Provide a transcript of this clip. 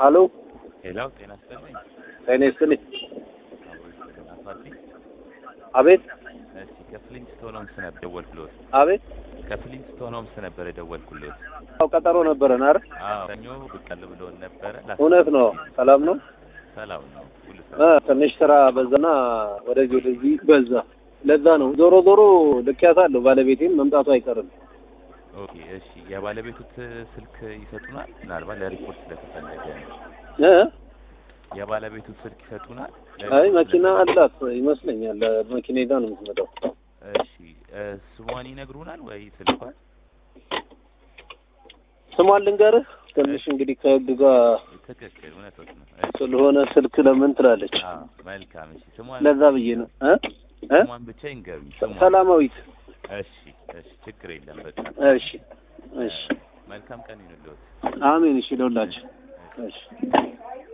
አሎ ሄላው ጤና ይስጥልኝ። ጤና ይስጥልኝ። አቦ ይስጥልኝ። አቶ አዲስ አቤት እስቲ ከፍሊንግስቶን ሆምስ ነበር የደወልኩልዎት። አቤት። ከፍሊንግስቶን ሆምስ ነበር የደወልኩልዎት። አዎ ቀጠሮ ነበረን አይደል? አዎ ሰኞ ብቅ አለ ብሎን ነበረ። ላስ- እውነት ነው። ሰላም ነው። ሰላም ነው ሁሉ እ ሰላም። ትንሽ ስራ በዛና ወደዚህ ወደዚህ በዛ። ለዛ ነው ዞሮ ዞሮ ልኪያታለሁ። ባለቤቴም መምጣቱ አይቀርም። ኦኬ እሺ። የባለቤቱት ስልክ ይሰጡናል? ምናልባት ለሪፖርት ስለተፈለገ ነው። እ የባለቤቱት ስልክ ይሰጡናል? አይ ለሪፖርት መኪና ስለተፈለገ- አላት ይመስለኛል። መኪና ይዛ ነው የምትመጣው። እሺ እ ስሟን ይነግሩናል ወይ ስልኳን? ስሟን ልንገርህ። ትንሽ እንግዲህ ከህግ ጋር ትክክል እውነቶት ነው። እሺ ስለሆነ ስልክ ለምን ትላለች። አዎ መልካም። እሺ ስሟን ለዛ ብዬ ነው እ እ ስሟን ብቻ ይንገሩኝ። ስሟን ሰላማዊት። እሺ እሺ ችግር የለም በቃ እሺ እሺ። መልካም ቀን ይሁንልዎት። አሜን። እሺ ለሁላችን። እሺ